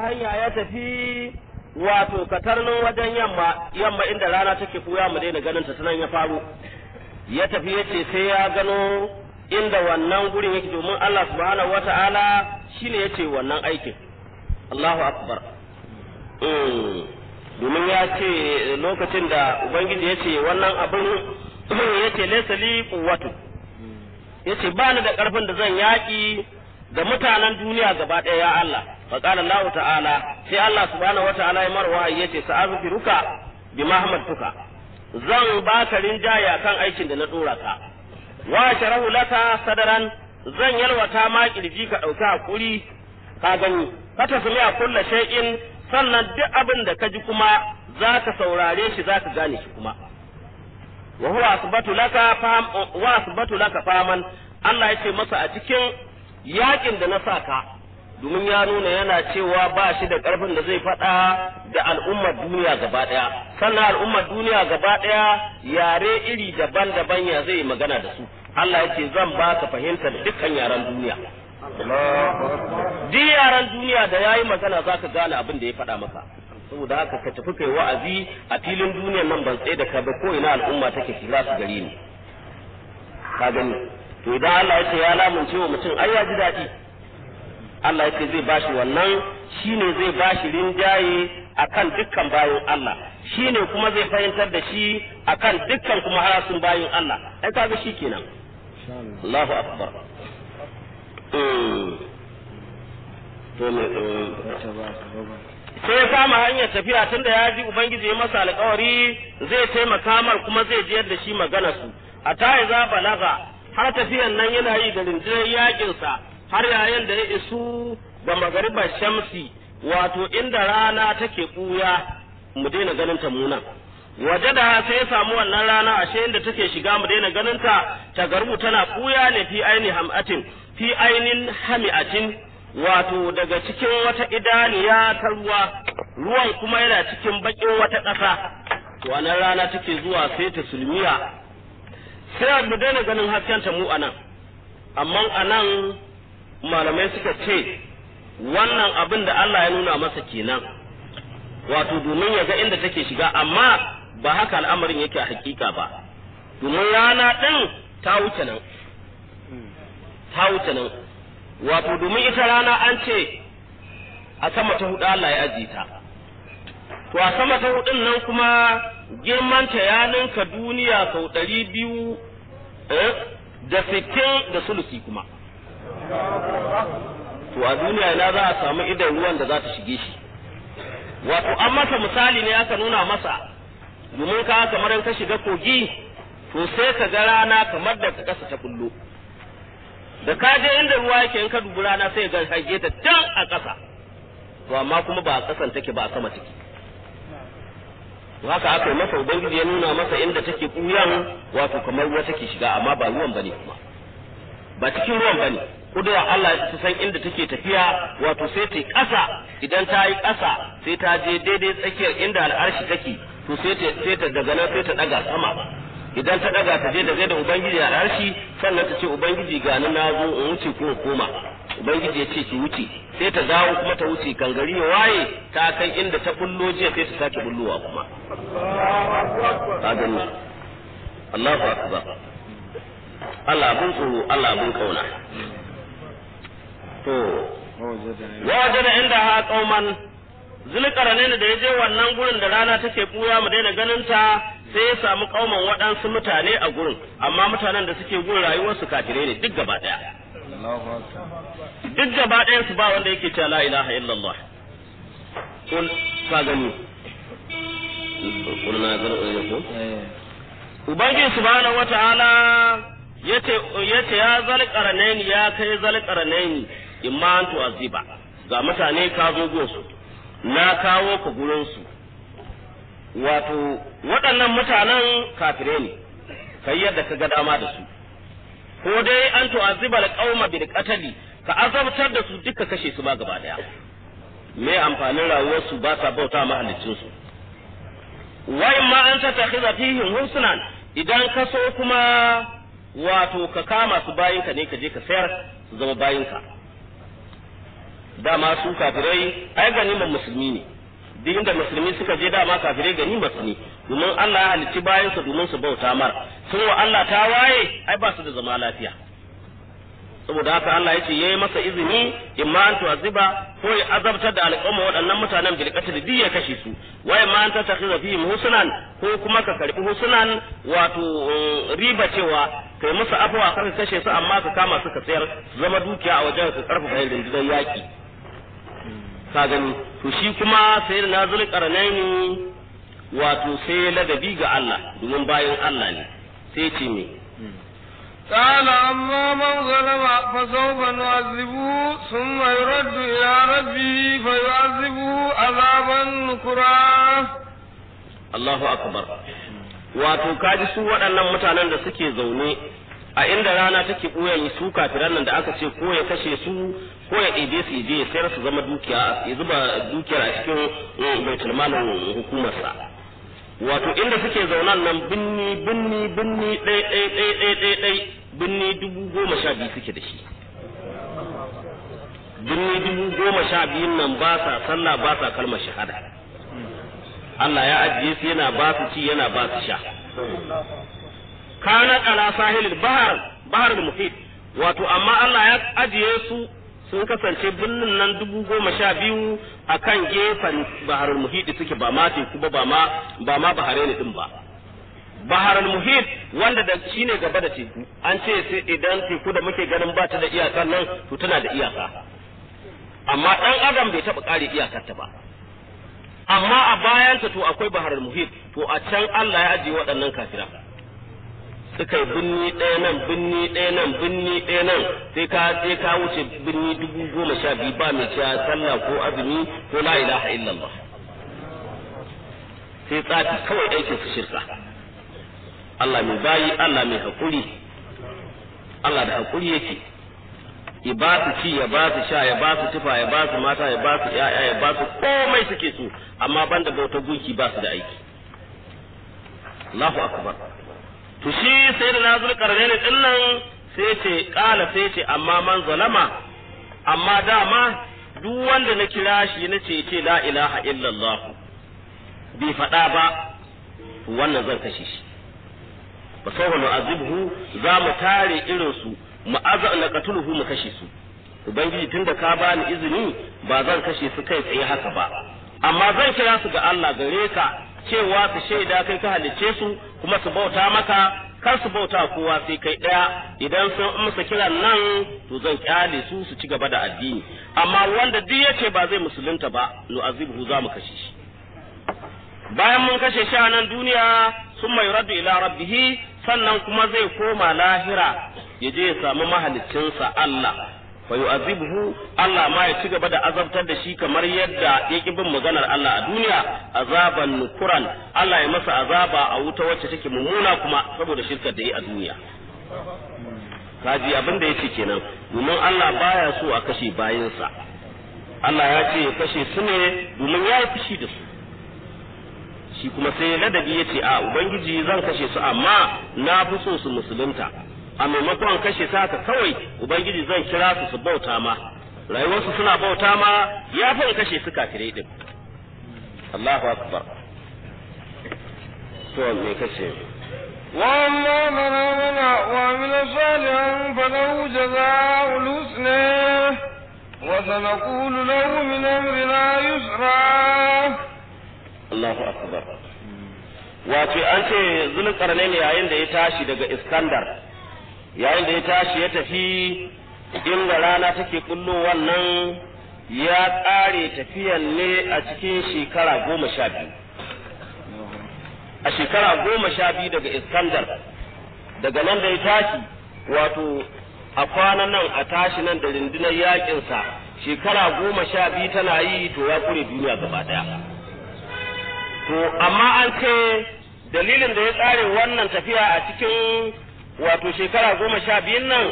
hanya ya tafi wato katarnin wajen yamma yamma inda rana take fuya mu daina ganin ta sanan ya faru ya tafi ya ce sai ya gano inda wannan gurin yake domin Allah subhanahu wata'ala shine yace wannan aikin Allahu akbar domin ya ce lokacin da ubangiji ya ce wannan abin ya ce laysa li quwwatu ya ce ba ni da karfin da zan yaƙi da mutanen duniya gaba ɗaya ya Allah fa qala Allah ta'ala sai Allah subhanahu wata'ala ya marwa ya ce sa'afiruka bi mahmadtuka zan baka rinjaya kan aikin da na dora ka wa sharahu laka sadaran zan yalwata ma kirji ka dauki hakuri ka gani ka tasmi a kullu shay'in sannan duk abin da ka ji kuma zaka saurare shi zaka gane shi kuma wa huwa asbatu laka faham wa asbatu laka faman Allah yace masa a cikin yakin da na saka domin ya nuna yana cewa ba shi da karfin da zai faɗa da al'ummar duniya gaba ɗaya sannan al'ummar duniya gaba ɗaya yare iri daban-daban ya zai magana da su Allah yake zan baka fahimtar dukkan yaren duniya duk yaren duniya da yayi magana zaka gane abin da ya faɗa maka saboda haka ka tafi kai wa'azi a filin duniyar nan ban tsaye da ka ba ko ina al'umma take shiga su gari ni ka gani to idan Allah ya ce ya lamunce wa mutum ai ya ji daɗi Allah ya ce zai bashi wannan shine zai bashi rinjaye akan dukkan bayin Allah shine kuma zai fahimtar da shi akan dukkan kuma harasun bayin Allah ai kaga shi kenan Allahu akbar to me sai ya kama hanyar tafiya tunda ya ji ubangiji ya masa alƙawari zai taimaka mar kuma zai jiyar da shi magana su a ta za balaga har tafiyan nan yana yi da rinjinar yakinsa har yayin da ya isu da magaribar shamsi wato inda rana take ɓuya mu daina ganin ta munan waje da sai ya samu wannan rana ashe inda take shiga mu daina ganin ta ta garbu tana ɓuya ne fi aini hamatin fi ainin hami'atin wato daga cikin wata idaniya ta ruwa ruwan kuma yana cikin bakin wata ƙasa to wannan rana take zuwa sai ta sulmiya sai mu daina ganin haskenta mu anan amma anan malamai suka ce wannan abin da Allah ya nuna masa kenan wato domin ya ga inda take shiga amma ba haka al'amarin yake a hakika ba domin rana ɗin ta wuce nan ta wuce nan wato domin ita rana an ce a sama ta hudu Allah ya ajiye ta to a sama ta hudun nan kuma girmanta ya ninka duniya sau ɗari biyu da sittin da sulusi kuma to a duniya ina za a samu idan ruwan da za ta shige shi wato an masa misali ne aka nuna masa domin ka kamar in ka shiga kogi to sai ka ga rana kamar da ka kasa ta bullo da ka je inda ruwa yake in ka dubi rana sai ga hage ta can a ƙasa to amma kuma ba a ƙasan take ba a sama take to haka aka yi masa ubangiji ya nuna masa inda take kuyan wato kamar ruwa take shiga amma ba ruwan bane kuma ba cikin ruwan bane kudura Allah ta san inda take tafiya wato sai ta ƙasa idan ta yi ƙasa sai ta je daidai tsakiyar inda al'arshi take to sai ta sai ta daga nan sai ta daga sama idan ta daga ta je da zai da ubangiji al'arshi sannan ta ce ubangiji ga ni na zo in wuce ko koma ubangiji ya ce ki wuce sai ta dawo kuma ta wuce kan gari ya waye ta kai inda ta bullo jiya sai ta sake bullowa kuma ka gani Allahu akbar Allah abun tsoro Allah abun kauna to waje da inda ha kauman zulkarane da ya je wannan gurin da rana take buya mu daina ganin ta sai ya samu kauman waɗansu mutane a gurin amma mutanen da suke gurin rayuwarsu kafirai ne duk gaba ɗaya duk gaba ɗayan su ba wanda yake cewa la ilaha illallah kul ka gani kul na gani ko ubangiji subhanahu wataala yace yace ya zal qaranaini ya kai zal qaranaini imma an tu'aziba ga mutane ka zo gonsu na kawo ka gurin su wato waɗannan mutanen kafire ne kai yadda ka ga dama da su ko dai an tu'aziba alqauma bil qatli ka azabtar da su duka kashe su ba gaba daya me amfanin rayuwar su ba sa bauta mahallicin su wa imma an tattakhidha fihim husnan idan ka so kuma wato ka kama su bayinka ne ka je ka sayar su zama bayinka dama su kafirai ai ganimar musulmi ne duk inda musulmi suka je dama kafirai ganimar su ne domin Allah ya halicci bayansa domin su bauta mar sun wa Allah ta waye ai ba su da zama lafiya saboda haka Allah ya ce yayi masa izini imma an tu'aziba ko ya azabtar da al'umma waɗannan mutanen bil qatl duk ya kashe su wa imma an tatakhiza fihim husnan ko kuma ka karbi husnan wato riba cewa kai musu afwa kar ka kashe su amma ka kama su ka sayar su zama dukiya a wajen ka karfafa rundunar yaki ka gani to shi kuma sai da nazul qarnaini wato sai ladabi ga Allah domin bayan Allah ne sai ce me قال أما من ظلم فسوف نعذبه ثم يرد إلى ربه فيعذبه عذابا نكرا Allahu akbar wato kaji su waɗannan mutanen da suke zaune a inda rana take ɓoye su kafiran nan da aka ce ko ya kashe su ko ya ɗebe su je sayar su zama dukiya ya zuba dukiyar a cikin baitul malin hukumarsa wato inda suke zaunan nan binni binni binni ɗai ɗai ɗai ɗai ɗai ɗai binni dubu goma sha biyu suke da shi binni dubu goma sha biyun nan ba sa sallah ba sa kalmar shahada Allah ya ajiye su yana ba su ci yana ba su sha kana ala sahilil bahar bahar muhit wato amma Allah ya ajiye su sun kasance birnin nan dubu goma sha biyu a kan gefen bahar muhit suke ba ma teku ba ba ma ba ma bahare ne din ba bahar muhit wanda da shi ne gaba da teku an ce sai idan teku da muke ganin ba ta da iyaka nan to tana da iyaka amma dan adam bai taɓa ƙare iyakarta ba amma a bayanta to akwai baharar muhit to a can Allah ya ajiye waɗannan kafira suka yi binni ɗaya nan binni ɗaya nan binni ɗaya nan sai ka sai ka wuce binni dubu goma sha biyu ba mai cewa sallah ko azumi ko la ilaha illallah sai tsafi kawai aikin su shirka Allah mai bayi Allah mai hakuri Allah da hakuri yake ya ba su ci ya ba su sha ya ba su tufa ya ba su mata ya ba su ya'ya ya ba su komai suke so amma banda bautar gunki ba su da aiki Allahu akbar to shi sai da nazul karnaini din nan sai ce kala sai ce amma man zalama amma dama duk wanda na kira shi na ce ce la ilaha illallah bai faɗa ba wannan zan kashe shi fa sawfa nu'azibhu za mu tare irin su mu azza na qatuluhu mu kashe su ubangiji tunda ka bani izini ba zan kashe su kai tsaye haka ba amma zan kira su ga Allah gare ka cewa su shaida kai ka halicce su kuma su bauta maka kar su bauta kowa sai kai daya idan sun amsa kiran nan to zan kyale su su ci gaba da addini amma wanda duk yace ba zai musulunta ba nu'azibhu za mu kashe shi bayan mun kashe shi a nan duniya sun mai raddu ila rabbihi sannan kuma zai koma lahira ya je ya samu mahaliccinsa Allah fa yu'azibuhu Allah ma ya ci gaba da azabtar da shi kamar yadda ya ki bin maganar Allah a duniya azaban nukuran Allah ya masa azaba a wuta wacce take mummuna kuma saboda shirkar da yi a duniya kaji abin da yake kenan domin Allah baya so a kashe bayinsa Allah ya ce ya kashe su ne domin ya yi fushi da su shi kuma sai ladabi ya ce a ubangiji zan kashe su amma na fi so su musulunta a maimakon kashe su haka kawai ubangiji zan kira su su bauta ma rayuwarsu suna bauta ma ya fi kashe su kafirai din Allahu akbar to me kace وأما من آمن وعمل صالحا فله جزاء الحسنى وسنقول له من أمرنا يسرا Allahu akbar wato an ce zulkarnain yayin da ya tashi daga Iskandar yayin da ya tashi ya tafi inda rana take kullo wannan ya ƙare tafiyan ne a cikin shekara goma sha biyu a shekara goma sha biyu daga Iskandar daga nan da ya tashi wato a kwanan nan a tashi nan da rundunar yakinsa shekara goma sha biyu tana yi to ya kure duniya gaba daya to amma an ce dalilin da ya tsare wannan tafiya a cikin wato shekara goma sha biyun nan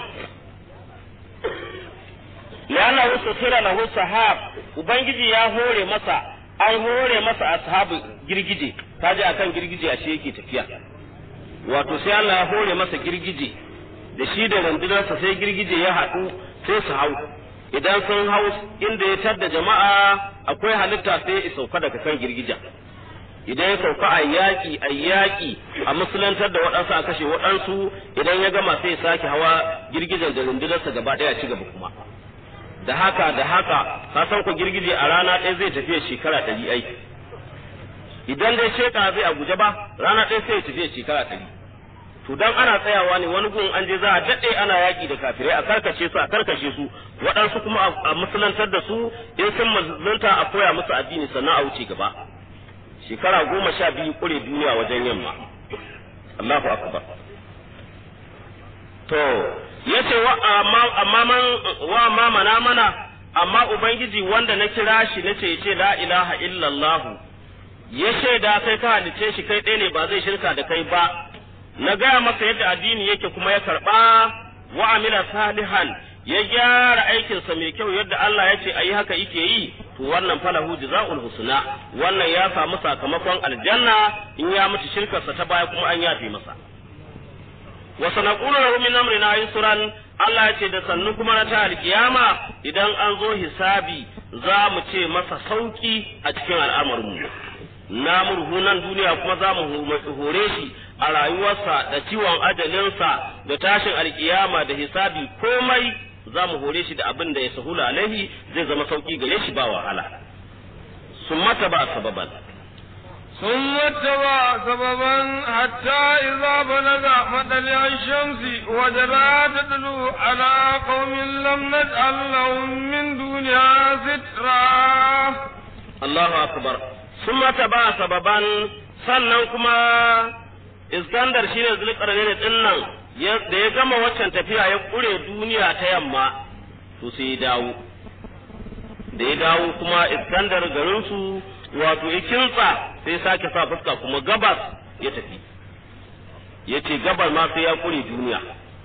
lana wasu sira lahu sahab ubangiji ya hore masa an hore masa ashabu girgije kaji akan girgije ashe yake tafiya wato sai Allah ya hore masa girgije da shi da rundunarsa sai girgije ya haɗu sai su hau idan sun hau inda ya tadda jama'a akwai halitta sai ya sauka daga kan girgija idan ya sauka a yaƙi a yaƙi a musulantar da waɗansu a kashe waɗansu idan ya gama sai ya sake hawa girgijan da rundunarsa gaba ɗaya ci gaba kuma da haka da haka ka san ku girgije a rana ɗaya zai tafiya shekara ɗari aiki idan dai sheka zai a guje ba rana ɗaya sai ya tafiya shekara ɗari to dan ana tsayawa ne wani gun an je za a daɗe ana yaƙi da kafirai a karkashe su a karkashe su waɗansu kuma a musulantar da su in sun musulunta a koya musu addini sannan a wuce gaba shekara goma sha biyu ƙure duniya wajen yamma Allahu akbar to yace wa amma amma man wa ma mana mana amma ubangiji wanda na kira shi nace yace la ilaha illallah ya shaida kai ka halice shi kai ɗaya ne ba zai shirka da kai ba na gaya masa yadda addini yake kuma ya karɓa wa amila salihan ya gyara aikinsa mai kyau yadda Allah ya ce ayi haka yake yi to wannan falahu jazaul husna wannan ya samu sakamakon aljanna in ya mutu shirkarsa ta baya kuma an yafe masa wa sanaqulu lahu min amrina yusran Allah ya ce da sannu kuma na ta alkiyama idan an zo hisabi za mu ce masa sauki a cikin al'amarinmu na murhu nan duniya kuma za mu hore shi a rayuwarsa da ciwon ajalinsa da tashin alkiyama da hisabi komai za mu hore shi da abin da ya sahula alaihi zai zama sauki gare shi ba wahala sun mata ba sababan ثم اتبع سببا حتى إذا بلغ مطلع الشمس وجدها تدلو على قوم لم نجعل لهم من دونها سترا الله أكبر ثم اتبع سببا sannan kuma iskandar shine zulkarnain din nan da ya gama waccan tafiya ya kure duniya ta yamma to sai ya dawo da ya dawo kuma iskandar garinsu wato ya kintsa sai sake sa fuska kuma gabas ya tafi ya ce gabar ma sai ya kure duniya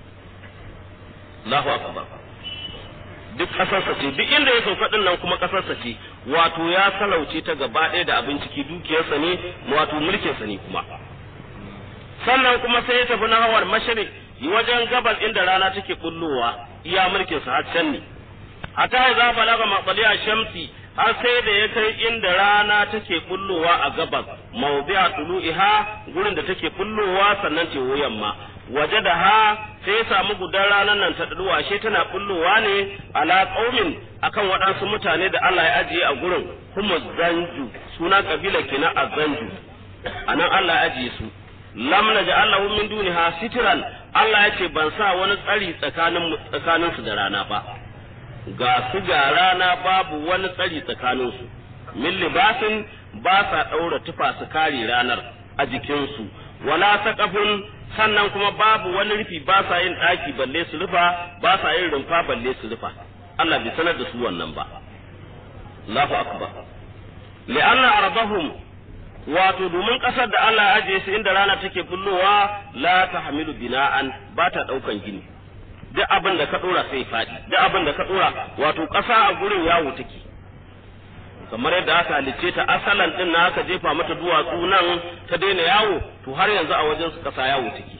Allahu akbar duk ƙasarsa ce duk inda ya sauka din nan kuma ƙasarsa ce wato ya salauce ta gaba ɗaya da abin ciki dukiyarsa ne wato mulkinsa ne kuma sannan kuma sai ya tafi na hawar mashirik wajen gabas inda rana take bullowa iya mulkinsa har can ne hatta ya za balaga matsaliya shamsi har sai da ya kai inda rana take bullowa a gabas mawdi'a tulu'iha gurin da take bullowa sannan ce yamma waje da ha sai ya samu gudan ranar nan ta duwa ashe tana bullowa ne ala qaumin akan waɗansu mutane da Allah ya ajiye a gurin kuma zanju suna kabila kenan azanju anan Allah ya ajiye su lam naj'al lahu min duniha sitran Allah ya ce ban sa wani tsari tsakanin tsakaninsu da rana ba ga su ga rana babu wani tsari tsakaninsu min libasin ba sa ɗaura tufa su kare ranar a jikinsu wala saqafun sannan kuma babu wani rufi ba sa yin ɗaki balle su rufa ba sa yin rumfa balle su rufa Allah bai sanar da su wannan ba Allahu akbar li'anna ardahum wato domin ƙasar da Allah ya ajiye su inda rana take bullowa la tahmilu bina'an ba ta ɗaukan gini duk abin da ka dora sai faɗi duk abin da ka dora wato ƙasa a gurin yawo take kamar yadda aka halicce ta asalan din na aka jefa mata duwatsu nan ta daina yawo to har yanzu a wajen su ƙasa yawo take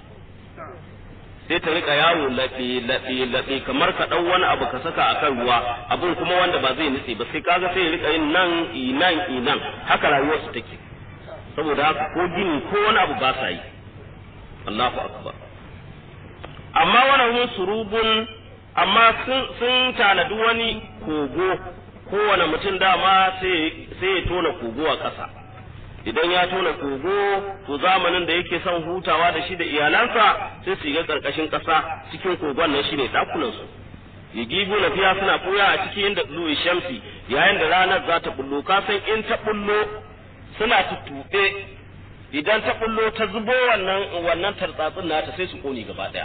sai ta rika yawo laɓe laɓe laɓe kamar ka ɗau wani abu ka saka a kan ruwa abin kuma wanda ba zai nutse ba sai kaga sai ya rika yin nan inan inan haka rayuwarsu take saboda haka ko gini ko wani abu ba sa yi Allahu akbar amma wani surubun amma sun tanadi wani kogo kowane mutum dama sai ya tona kogo a ƙasa idan ya tona kogo to zamanin da yake son hutawa da shi da iyalansa sai su ga ƙarƙashin ƙasa cikin kogon nan shine ɗakunansu ya gibu na fiya suna ɓuya a cikin inda ɗulu shamsi yayin da ranar za ta bullo ka san in ta bullo suna tuttuɓe idan ta bullo ta zubo wannan wannan tartsatsin nata sai su ƙone gaba ɗaya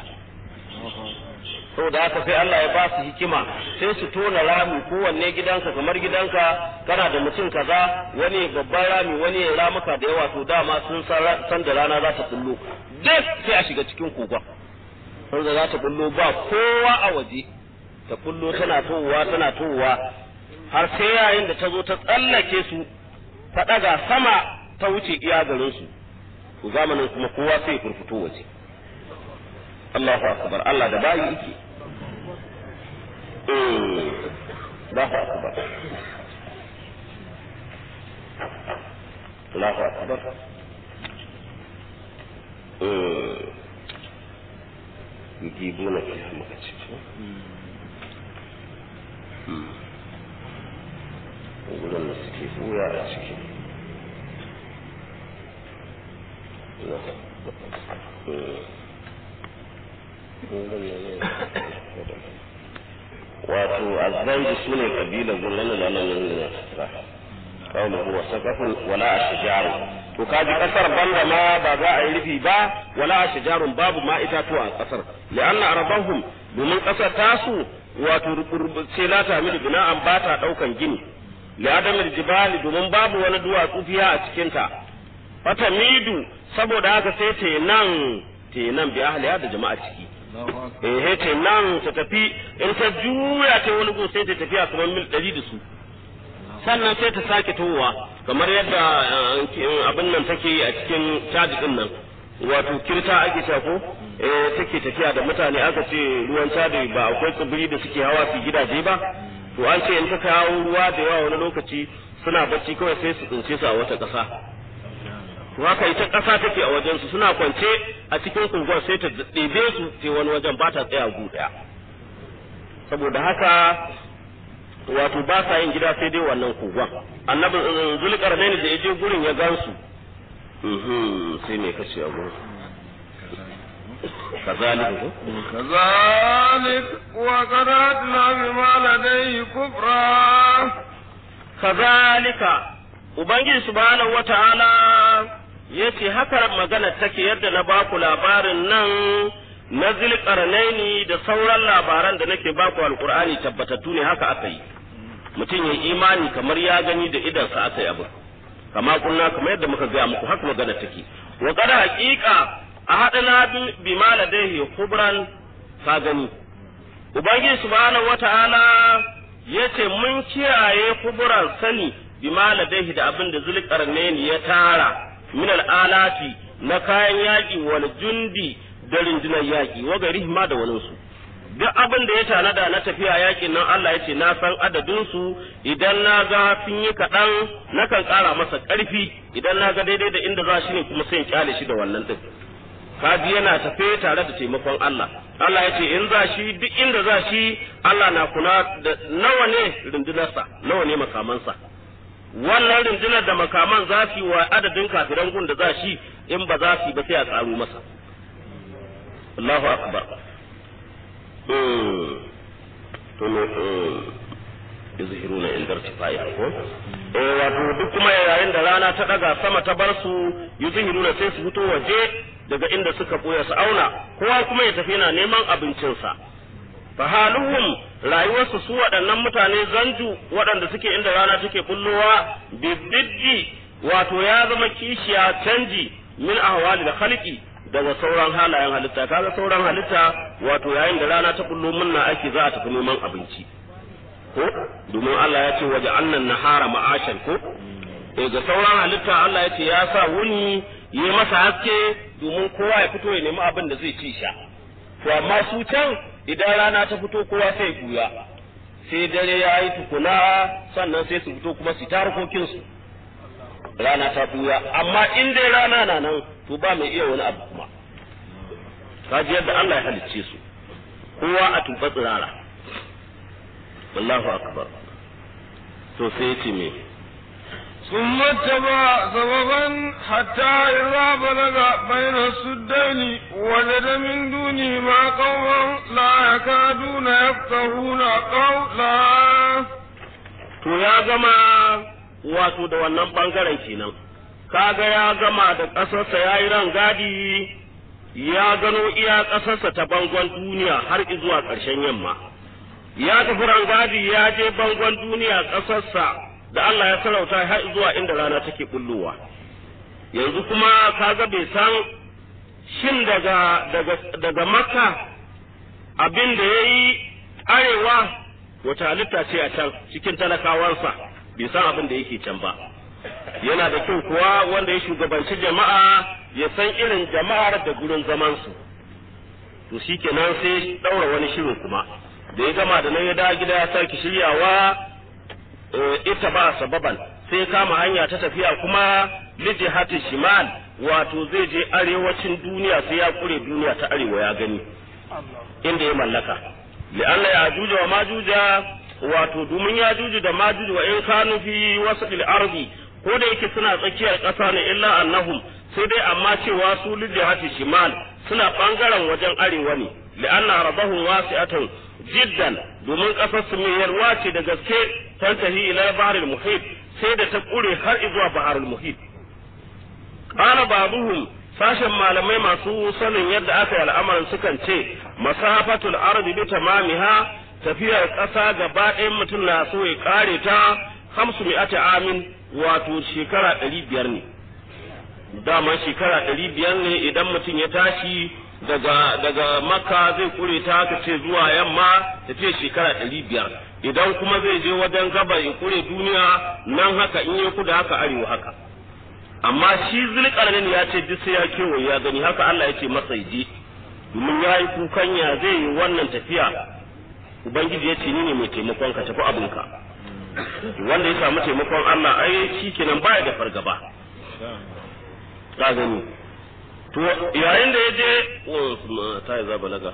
saboda haka sai Allah ya ba su hikima sai su tona rami kowanne gidanka kamar gidanka kana da mutum kaza wani babban rami wani ya ramuka da yawa to dama sun san da rana za ta bullo duk sai a shiga cikin kogon saboda za ta bullo ba kowa a waje ta bullo tana towa tana towa har sai yayin da ta zo ta tsallake su ta ɗaga sama ta wuce iya garin su to zamanin kuma kowa sai ya furfuto waje Allahu akbar Allah da bayi yake Allahu akbar Allahu akbar eh yujibuna fiha muka ce wurin da suke buya a ciki wato azzaiji su ne kabila zullan da nan ne kawai huwa sakafun wala ashjaru to kaji kasar banda ma ba za a yi rufi ba wala ashjarun babu ma itatuwa a kasar li'anna arbahum domin kasar tasu wato sai la ta mili bina'an ba ta daukan gini li adamil jibali domin babu wani duwatsu fiya a cikin ta fata midu saboda haka sai te nan te nan bi ahliya da jama'a ciki eh te nan ta tafi in ta juya ta wani gun sai ta tafiya kamar mil 100 da su sannan sai ta sake towa kamar yadda abin nan take yi a cikin caji din nan wato kirta ake cewa ko eh take tafiya da mutane aka ce ruwan caji ba akwai tsibiri da suke hawa su gidaje ba to an ce in ka kawo ruwa da yawa wani lokaci suna bacci kawai sai su tsince su a wata ƙasa to haka ita ƙasa take a wajen su suna kwance a cikin kunguwar sai ta ɗebe su sai wani wajen ba ta tsaya gu ɗaya saboda haka wato ba sa yin gida sai dai wannan kogon annabi zulkarnain da ya je gurin ya gansu sai me kace a gurin كذلك كذلك وقرأتنا بما لديه كفرا كذلك Ubangiji subhanahu wa ta'ala ya ce haka magana take yadda na baku labarin nan na zilƙarnaini da sauran labaran da nake baku alƙur'ani tabbatattu ne haka aka yi mutum ya imani kamar ya gani da idansa aka yi abu kama kunna kamar yadda muka gaya muku haka magana take wa kada haƙiƙa a haɗana bi ma ladaihi kubran ka gani ubangiji subhanahu wata'ala yace mun kiyaye kubran sani bi ma ladaihi da abin da zulkarnaini ya tara min alati na kayan yaƙi wal jundi da rundunar yaƙi wa gari ma da wani su duk abin da ya tanada na tafiya yaƙin nan Allah ya ce na san adadin su idan na ga sun yi kaɗan nakan ƙara masa ƙarfi idan na ga daidai da inda za shi ne kuma sai in kyale shi da wannan ɗin kaji yana tafe tare da taimakon Allah Allah ya ce in za shi duk inda za shi Allah na kula da nawa ne rundunarsa nawa ne makamansa wannan rundunar da makaman za su yi wa adadin kafiran gun da za shi in ba za su yi ba sai a tsaro masa Allahu akbar to ne yuzhiruna inda irtifai ko eh wato duk kuma yayin da rana ta daga sama ta bar su yuzhiruna sai su fito waje daga inda suka boye su auna kowa kuma ya tafi yana neman abincinsa fa haluhum rayuwarsu su waɗannan mutane zanju waɗanda suke inda rana take bullowa bididdi wato ya zama kishiya canji min ahwali da khalqi daga sauran halayen halitta kaga sauran halitta wato yayin da rana ta bullo munna ake za a tafi neman abinci ko domin Allah ya ce waje annan nahara ma'ashan ko eh ga sauran halitta Allah ya ce ya sa wuni yi masa haske domin kowa ya fito ya nemi abin da zai ci sha to amma su can idan rana ta fito kowa sai kuya sai dare ya yi tukuna sannan sai su fito kuma su ta harkokinsu rana ta buya amma in dai rana na nan to ba mai iya wani abu kuma kaji yadda Allah ya halicce su kowa a tuba tsirara wallahu akbar to sai ya ce me ثم اتبع سببا حتى إذا بلغ بين السدين وجد من دونهما قوما لا يكادون يفقهون قولا to ya gama wato da wannan bangaren kenan kaga ya gama da ƙasarsa ya yi rangadi ya gano iya ƙasarsa ta bangon duniya har zuwa ƙarshen yamma ya tafi rangadi ya je bangon duniya ƙasarsa da Allah ya sarauta har zuwa inda rana take bullowa yanzu kuma kaga bai san shin daga daga daga makka abin da yayi arewa wata halitta ce a can cikin talakawansa bai san abin da yake can ba yana da kyau kuwa wanda ya shugabanci jama'a ya san irin jama'ar da gurin zamansu to shikenan sai daura wani shirin kuma da ya gama da nan ya dawo gida ya sake shiryawa ita ba sababan sai kama hanya ta tafiya kuma lijihati shimal wato zai je arewacin duniya sai ya kure duniya ta arewa ya gani inda ya mallaka li'anna ya juja wa majuja wato domin ya juju da majuju wa in kanu fi wasatil ardi ko da yake suna tsakiyar ƙasa ne illa annahum sai dai amma cewa su lijihati shimal suna bangaren wajen arewa ne li'anna rabahum wasi'atan jiddan domin ƙasar su mai yarwa ce da gaske tantahi ila baharul muhit sai da ta kure har zuwa baharul muhit qala ba'dhum sashen malamai masu sanin yadda aka yi al'amarin sukan ce masafatul ardi bi tamamiha tafiyar ƙasa gaba ɗayan mutum na so ya kare ta hamsu mi'ati amin wato shekara ɗari biyar ne dama shekara ɗari biyar ne idan mutum ya tashi daga daga makka zai kure ta haka ce zuwa yamma ta ce shekara ɗari biyar idan kuma zai je wajen gabar ya kure duniya nan haka in ya kuda haka arewa haka amma shi zulkarnin ya ce duk sai ya kewaye ya gani haka Allah ya ce masa je domin ya yi kukan ya zai yi wannan tafiya ubangiji ya ce ni ne mai taimakon ka tafi abinka wanda ya samu taimakon Allah ai shi kenan baya da fargaba ka gani to yayin da ya je ta yi balaga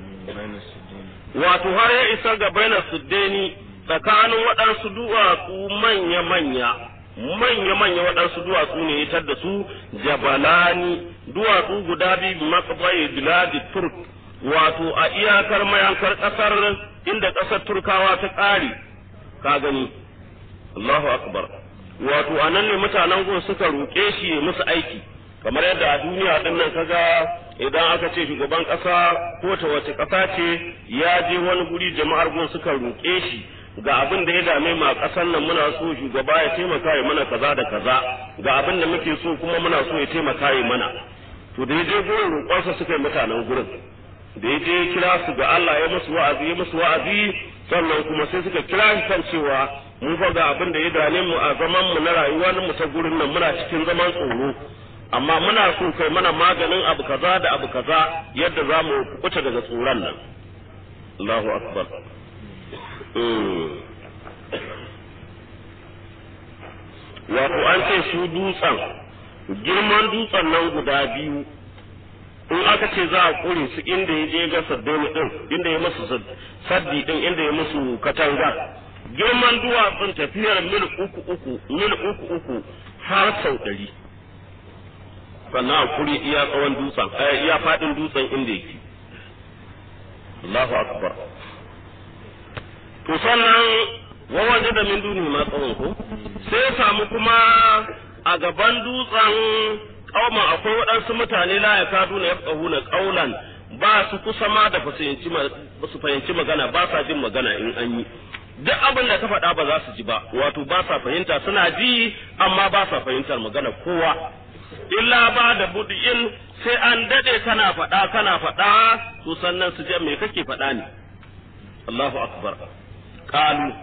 wato har ya isa ga bainar suddeni tsakanin waɗansu duwatsu manya-manya manya-manya waɗansu duwatsu ne ya da su jabalani duwatsu guda biyu matsayi biladi turk wato a iyakar mayankar ƙasar inda ƙasar turkawa ta ƙare ka gani Allahu akbar wato a nan ne mutanen gun suka roƙe shi musu aiki kamar yadda a duniya din nan kaga idan aka ce shugaban ƙasa ko ta wace ƙasa ce ya je wani guri jama'ar gun suka roƙe shi ga abin da ya dame mu a ƙasar nan muna so shugaba ya taimaka ya mana kaza da kaza ga abin da muke so kuma muna so ya taimaka ya mana to da ya je gurin roƙonsa suka yi mutanen gurin da ya je kira su ga Allah ya musu wa'azi ya musu wa'azi sannan kuma sai suka kira shi kan cewa mu fa ga abin da ya dame mu a zaman mu na rayuwa mu ta gurin nan muna cikin zaman tsoro amma muna so kai mana maganin abu kaza da abu kaza yadda za mu kuta daga tsoron nan Allahu akbar wato an ce su dutsen girman dutsen nan guda biyu in aka ce za a kure su inda ya je ga saddoni din inda ya musu saddi din inda ya musu katanga girman duwatsun tafiyar mil uku uku mil uku uku har sau ɗari sannan a kure iya tsawon dutsen iya faɗin dutsen inda yake Allahu akbar to sannan wawaje da min duni ma tsawon ko sai samu kuma a gaban dutsen kauman akwai waɗansu mutane la ya kadu na yafqahuna qaulan ba su kusa ma da su fahimci magana ba sa jin magana in an yi duk abin da ka faɗa ba za su ji ba wato ba sa fahimta suna ji amma ba sa fahimtar magana kowa illa ba da budi'in sai an dade kana faɗa kana faɗa to sannan su je me kake faɗa ne Allahu akbar qalu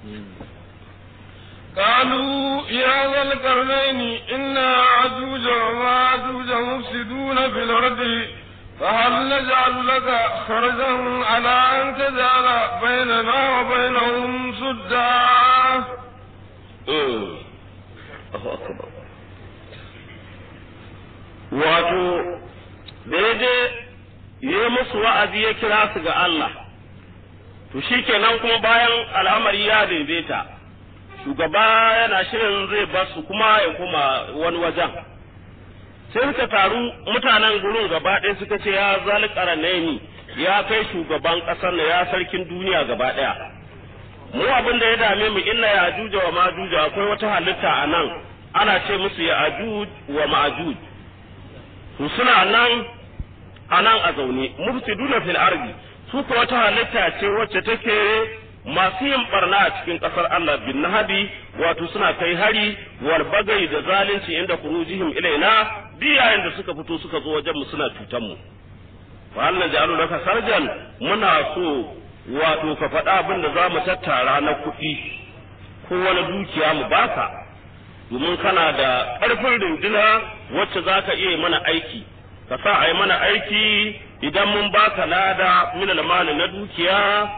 قالوا يا ذا القرنين إن عجوج وماجوج مفسدون في الأرض فهل نجعل لك خرجا على أن تجعل بيننا وبينهم سدا الله أكبر wato da ya je yi musu wa'azi ya kira su ga Allah to shi kenan kuma bayan al'amari ya daidaita shugaba yana shirin zai bar su kuma ya kuma wani wajen sai suka taru mutanen gurin gaba ɗaya suka ce ya zalikara ni ya kai shugaban ƙasar na ya sarkin duniya gaba ɗaya mu abin da ya dame mu inna ya ajuja wa majuja akwai wata halitta a nan ana ce musu ya ajuj wa majuj to suna nan a nan a zaune mufsiduna fil ardi su ko wata halitta ce wacce take masu yin barna a cikin ƙasar Allah bin nahabi wato suna kai hari wal bagai da zalunci inda kurujihim ilaina biyayen da suka fito suka zo wajen mu suna cutan mu wa Allah ja'alu laka sarjan muna so wato ka faɗa abin da za mu tattara na kuɗi ko wani dukiya mu baka domin kana da ƙarfin runduna wacce za ka iya mana aiki ka sa a yi mana aiki idan mun baka lada min mali na dukiya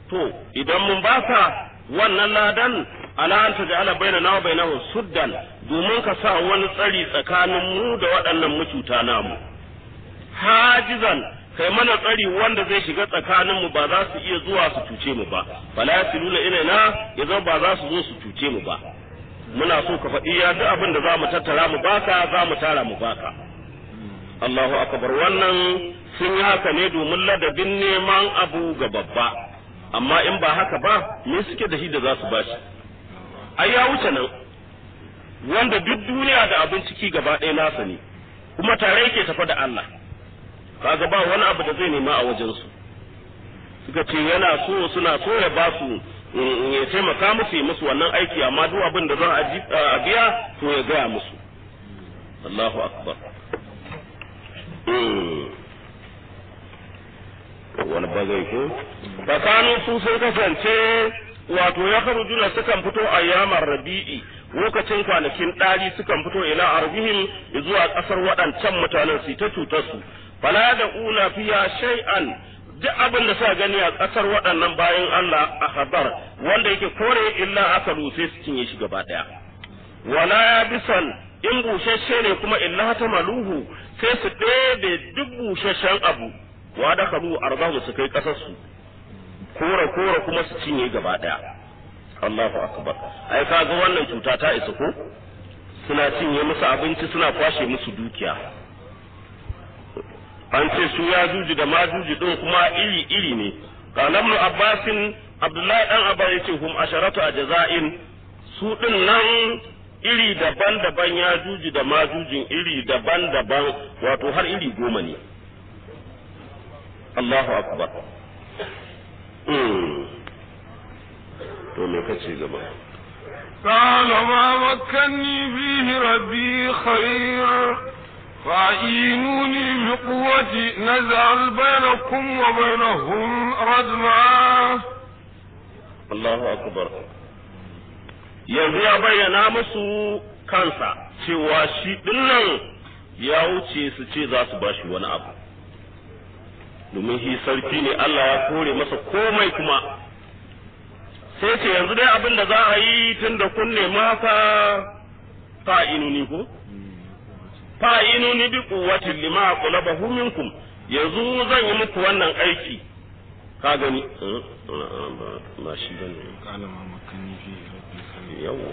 to idan mun baka wannan ladan ala an taj'ala bainana wa bainahum suddan domin ka sa wani tsari tsakanin mu da waɗannan mucuta namu hajizan kai mana tsari wanda zai shiga tsakanin mu ba za su iya zuwa su cuce mu ba fala yasiluna ilaina yazo ba za su zo su cuce mu ba muna so ka faɗi ya duk abin da za mu tattara mu baka za mu tara mu baka Allahu akbar wannan sun yi haka ne domin ladabin neman abu ga babba amma in ba haka ba me suke da shi da za su bashi ai ya wuce nan wanda duk duniya da abin ciki gaba ɗaya nasa ne kuma tare yake tafa da Allah kaga ba wani abu da zai nema a wajensu suka ce yana so suna so ya ba su ya taimaka musu yi musu wannan aiki amma duk abin da za a biya to ya gaya musu Allahu akbar wani bagai ko tsakanin su sun kasance wato ya juna sukan fito a yamar rabi'i lokacin kwanakin ɗari sukan fito ila arbihim zuwa ƙasar waɗancan mutanen su ta cutar su fala da una fiya shay'an duk abin da suka gani a ƙasar waɗannan bayan Allah a habar wanda yake kore illa aka sai su cinye shi gaba ɗaya wala ya bisan in bushashe ne kuma illa ta maluhu sai su ɗebe duk bushashen abu wa da kalu arzahu su kai ƙasar su kora kora kuma su cinye gaba ɗaya Allahu akbar ai kaga wannan cuta ta isa ko suna cinye musu abinci suna kwashe musu dukiya an ce su ya juji da ma juji din kuma iri iri ne qala ibn abbasin abdullahi dan abba yace hum asharatu ajza'in su din nan iri daban-daban ya juji da ma jujin iri daban-daban wato har iri goma ne Allahu akbar to me kace gaba قال ما مكني فيه ربي خير فأعينوني بقوة نزعل بينكم وبينهم ردما الله أكبر yanzu ya bayyana musu kansa cewa shi dinnan ya wuce su ce za su ba shi wani abu domin shi sarki ne Allah ya kore masa komai kuma sai ce yanzu dai abin da za a yi tun da kun nema haka fa'inuni ko fa'inuni bi quwwatin lima qulabahu minkum yanzu zan yi muku wannan aiki ka gani ba shi bane قال ما مكني فيه ربي خير yawa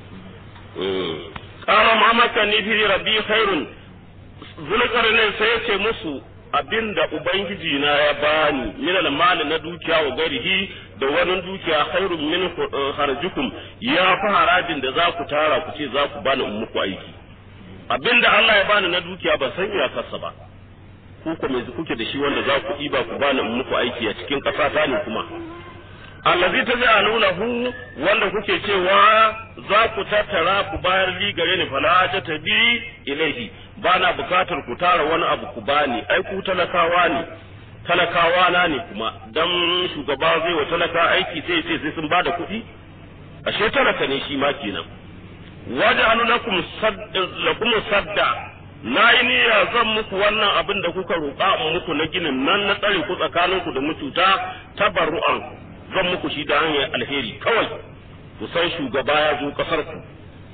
qala ma makani fi rabbi khairun zulqarnain sai ya ce musu abinda ubangiji na ya bani min al na dukiya wa garihi da wani dukiya khairun min harjukum ya fi harajin da za ku tara ku ce za ku bani in muku aiki abinda Allah ya bani na dukiya ba san iyakarsa ba ku ko me kuke da shi wanda za ku ɗiba ku bani in muku aiki a cikin ƙasa ta ne kuma allazi taj'alunahu wanda kuke cewa za ku tattara ku bayar li gare ni fala ta tabi ilaihi bana bukatar ku tara wani abu ku bani ai ku talakawa ne talakawa na ne kuma dan shugaba zai wa talaka aiki sai sai sai sun bada kuɗi ashe talaka ne shi ma kenan waja'alu lakum sadda lakum sadda na yi niyya zan muku wannan abin da kuka roƙa in muku na ginin nan na tsare ku tsakaninku da mututa tabarru'an zan muku shi da hanyar alheri kawai ku san shugaba ya zo kasar ku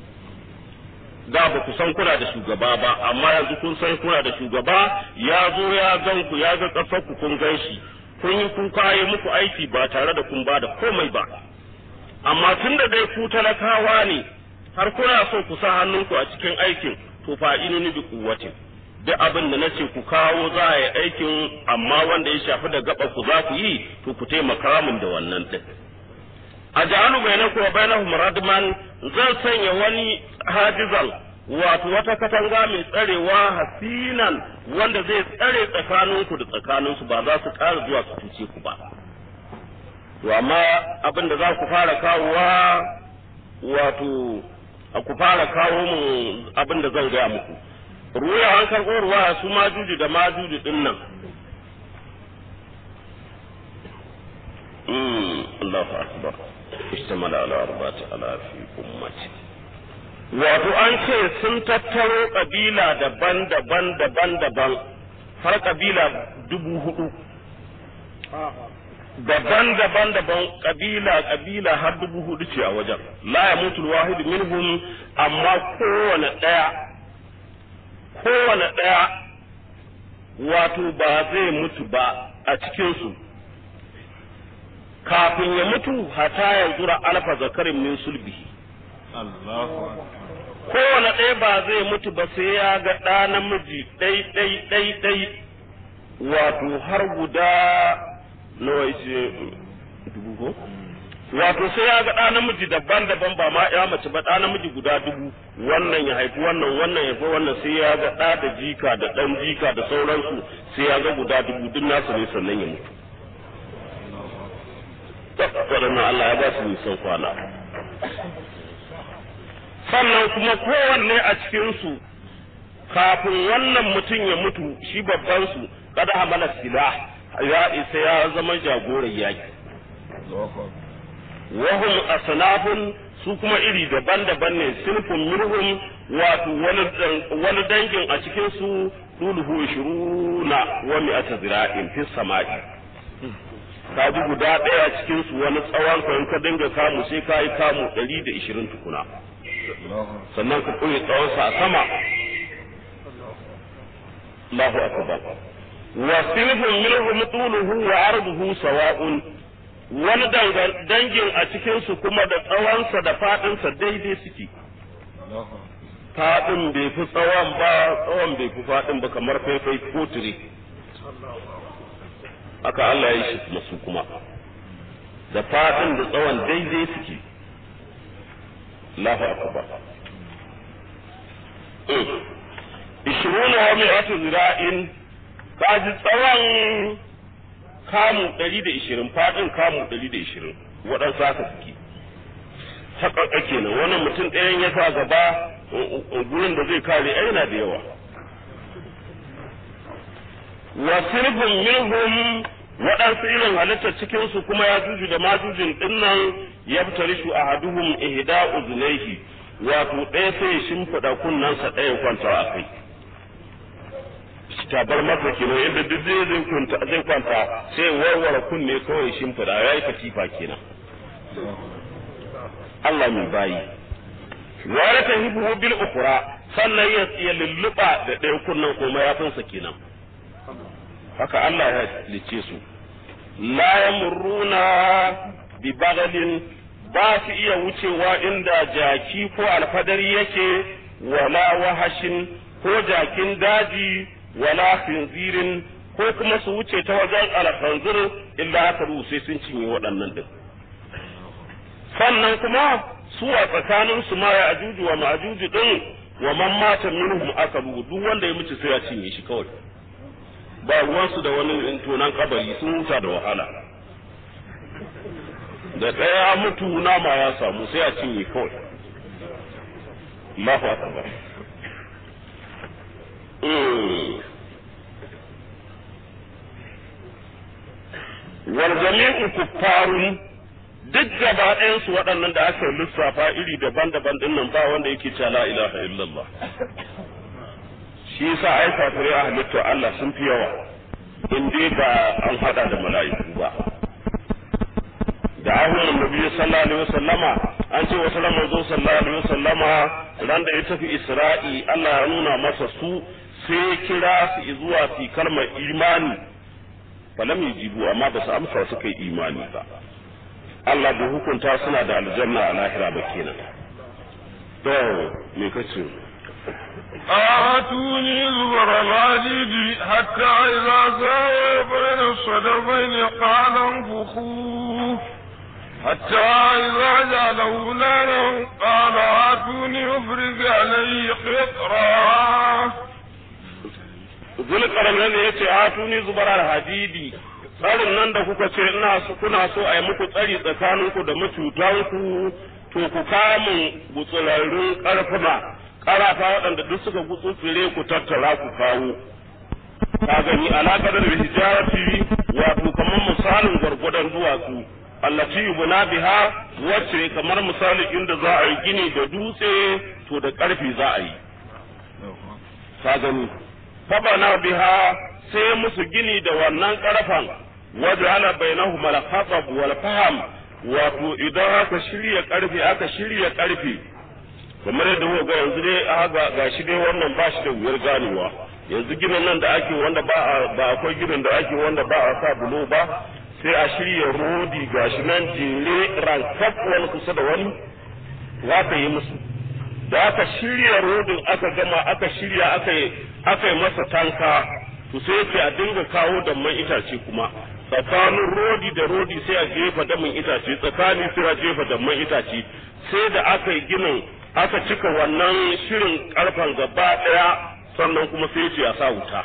da ba ku san kuna da shugaba ba amma yanzu kun san kuna da shugaba ya zo ya gan ku ya ga kasar ku kun gan shi kun yi kun kaye muku aiki ba tare da kun ba da komai ba amma tun da dai ku talakawa ne har kuna so ku sa hannunku a cikin aikin to fa inuni bi kuwatin duk abin da nace ku kawo za a yi aikin amma wanda ya shafi da gaba ku za ku yi to ku taimaka min da wannan din a ja'alu bainakum wa bainahum radman zan sanya wani hajizan wato wata katanga mai tsarewa hasinan wanda zai tsare tsakaninku da tsakaninsu ba za su ƙara zuwa su cuce ku ba to amma abin da za ku fara kawowa wato ku fara kawo mu abin da zan gaya muku ruwa an karɓo ruwa su majuji da majuji din nan Allahu akbar istamala ala arba'ati ala fi ummati wato an ce sun tattaro kabila daban-daban daban-daban har kabila dubu hudu daban-daban daban kabila kabila har dubu hudu ce a wajen la ya mutu wahid minhum amma kowane daya kowane daya wato ba zai mutu ba a cikin su kafin ya mutu hata ya zura alfa zakarin min sulbihi Allahu kowane ɗaya ba zai mutu ba sai ya ga ɗa namiji ɗai ɗai ɗai ɗai wato har guda nawa ce dubu ko wato sai ya ga ɗa namiji daban-daban ba ma ya mace ba ɗa namiji guda dubu wannan ya haifi wannan wannan ya haifi wannan sai ya ga ɗa da jika da ɗan jika da sauransu sai ya ga guda dubu duk nasu ne sannan ya mutu waɗannan Allah ya ba su nisan kwana sannan kuma kowanne a cikinsu kafin wannan mutum ya mutu shi babban su kada hamala sila ya isa ya zama jagoran yaki wahum asnafun su kuma iri daban-daban ne sinfun minhum wato wani dangin a cikin su duluhu shiruna wa mi'ata zira'in fi sama'i ka ji guda ɗaya cikin su wani tsawon ka in ka dinga kamu sai ka yi kamu ɗari da ishirin tukuna sannan ka koyi tsawonsa a sama Allahu akbar wa sinfun minhum tuluhu wa arduhu sawa'un wani dangin a cikin su kuma da tsawonsa da fadinsa daidai suke fadin bai fi tsawon ba tsawon bai fi fadin ba kamar faifai ko tire haka Allah ya yi shi masu kuma da fadin da tsawon daidai suke Allahu akbar ishiruna wa mi'atu zira'in kaji tsawon kamu ɗari da ishirin faɗin kamu ɗari da ishirin waɗansu haka suke haƙaƙa kenan wannan mutum ɗayan ya sa gaba gurin da zai kare ai yana da yawa wa sirfin minhum waɗansu irin halittar cikinsu kuma ya juju da majujin ɗinnan ya fitarishu a haduhum ihda uzunaihi wato ɗaya sai ya shimfiɗa kunnensa ɗaya kwanta a kai tabar masa kenan inda duk zai zai kwanta zai kwanta sai warware kunne kawai shimfiɗa ya yi katifa kenan Allah mai bayi wa ya tahibu bil ukra sannan ya lulluɓa da ɗaya kunnen ko mayafinsa kenan haka Allah ya lice su la yamurruna bi bagalin ba su iya wucewa inda jaki ko alfadari yake wala wahashin ko jakin daji wala khinzirin ko kuma su wuce ta wajen alkhanzir illa haka sai sun cinye waɗannan din sannan kuma su a tsakanin su ma ya ajuju wa ma'ajuju din wa man mata minhum akalu duk wanda ya mutu sai ya cinye shi kawai ba ruwansu da wani tonan kabari sun huta da wahala da ɗaya mutu nama ya samu sai a cinye kawai Allahu akbar wal jami'u kuffarun duk gaba ɗayansu waɗannan da aka lissafa iri daban-daban ɗin nan ba wanda yake cewa la ilaha illallah shi yasa ai kafirai a halittar Allah sun fi yawa in dai ba an hada da mala'iku ba da ahun nabi sallallahu alaihi wasallama an ce wasu ran manzo sallallahu alaihi wasallama ran da ya tafi Isra'i Allah ya nuna masa su sai kira su zuwa fi kalmar imani falam yajibu amma ba su amsa suka yi imani ba Allah bai hukunta suna da aljanna a lahira ba kenan to me kace آتوني زبر الحديد حتى إذا ساوى بين الصدفين قال انفخوه حتى إذا جعله نارا قال آتوني أفرغ عليه قطرا zulkarnan ne yace atuni zubarar hadidi tsarin nan da kuka ce ina so kuna so a yi muku tsari tsakaninku da macutanku to ku kamun gutsurarrun karfuna karafa waɗanda duk suka gutsutsure ku tattara ku kawo ka gani alaƙar da hijarati wato kamar misalin gwargwadon duwatsu allati yubna biha wacce kamar misali inda za a yi gini da dutse to da ƙarfi za a yi ka gani fabana biha sai musu gini da wannan ƙarfan waj'ala bainahum al-khatab wal fahm wato idan aka shirya karfe aka shirya karfe kamar yadda kuka ga yanzu dai ga gashi dai wannan ba shi da wuyar ganewa yanzu ginin nan da ake wanda ba ba akwai ginin da ake wanda ba a sa bulo ba sai a shirya rodi gashi nan jere rankaf wani kusa da wani za ka yi musu da aka shirya rodin aka gama aka shirya aka yi aka yi masa tanka to sai yake a dinga kawo damman itace kuma tsakanin rodi da rodi sai a jefa damin itace tsakani sai a jefa damman itace sai da aka yi ginin aka cika wannan shirin karfan gaba daya sannan kuma sai ce a sa wuta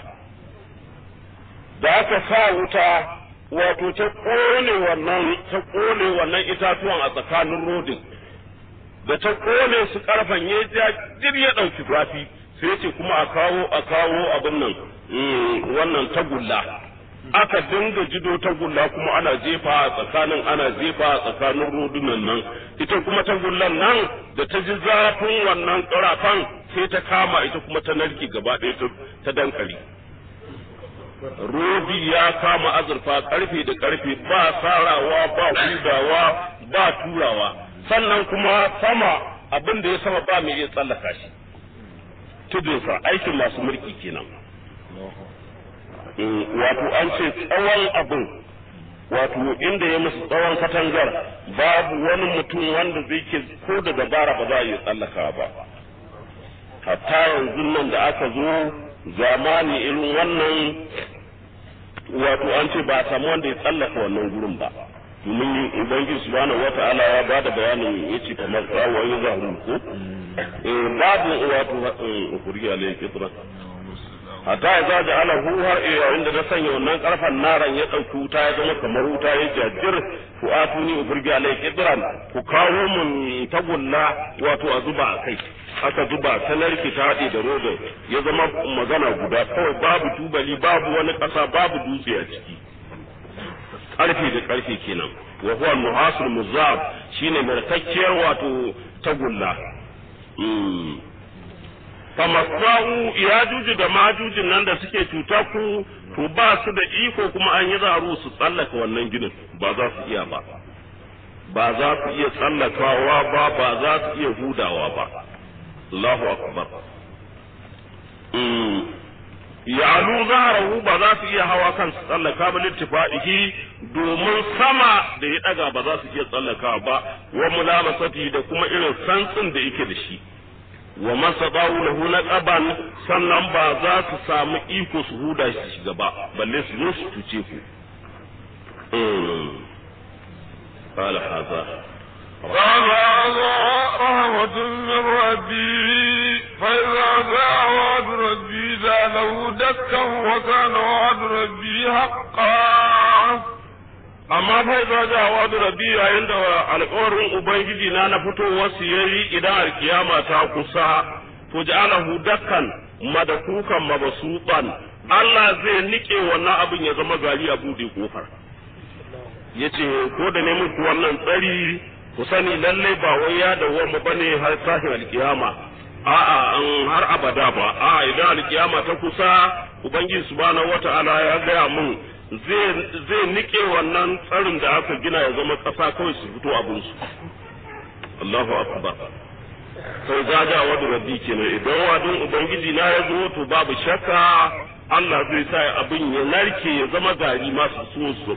da aka sa wuta wato ta kone wannan ta kone wannan itatuwan a tsakanin rodin da ta kone su karfan ya ja dir ya dauki zafi sai ce kuma a kawo a kawo abin nan wannan tagulla aka dinga jido tagulla kuma ana jefa a tsakanin ana jefa a tsakanin rodunan nan ita kuma tagullan nan da ta ji zafin wannan karafan sai ta kama ita kuma ta narki gaba ɗaya ta dankali rodi ya kama azurfa karfe da karfe ba sarawa ba hudawa ba turawa sannan kuma sama abin da ya sama ba mai iya tsallaka shi tudunsa aikin masu mulki kenan wato an ce tsawon abin wato inda ya musu tsawon katangar babu wani mutum wanda zai ke ko da dabara ba za a iya tsallaka ba hatta yanzu nan da aka zo zamani irin wannan wato an ce ba a samu wanda ya tsallaka wannan gurin ba domin ubangiji subhanahu wata'ala ya bada bayanin yace kamar tsawo ya zahu ko eh babu wato huriya alayhi fitra hatta ya za da ala har yayin da na sanya wannan karfan naran ya dauki wuta ya zama kamar wuta ya jajjir ku atuni ufurgi alayhi fitran ku kawo mun tagulla wato a zuba a kai aka zuba ta narki ta haɗe da rodo ya zama magana guda kawai babu tubali babu wani ƙasa babu dutse a ciki karfe da karfe kenan wa huwa nuhasul muzab shine markakkiyar wato tagulla famasau ya juju da majujin nan da suke cuta ku to ba su da iko kuma an yi zaru su tsallaka wannan ginin ba za su iya ba ba za su iya tsallakawa ba ba za su iya hudawa ba Allahu akbar yalu zaharahu ba za su iya hawa kan su tsallaka ba littifaihi domin sama da ya daga ba za su iya tsallaka ba wa mulamasati da kuma irin santsin da yake da shi wa masabahu lahu laqaban sannan ba za su samu iko su huda shi shiga ba balle su zo su tuce ku قال هذا قال هذا رحمة من ربي فإذا جاء وعد ربي جعله دكا وكان وعد ربي حقا amma fa idza ja wa'du rabbi yayin da alƙawarin ubangiji na na fito wasu yayi idan alkiyama ta kusa to ja'alahu dakkan madakukan mabasutan Allah zai nike wannan abin ya zama gari a bude kofar yace ko da ne muku wannan tsari ku sani lalle ba wai ya dawwama bane har tashin alkiyama a'a an har abada ba a'a idan alkiyama ta kusa ubangiji subhanahu wata'ala ya gaya mun zai nike wannan tsarin da aka gina ya zama ƙasa kawai su fito abinsu Allahu akbar sai gaja wadda rabbi kenan idan wadin ubangiji na ya zo to babu shakka Allah zai sa abin ya narke ya zama gari masu so su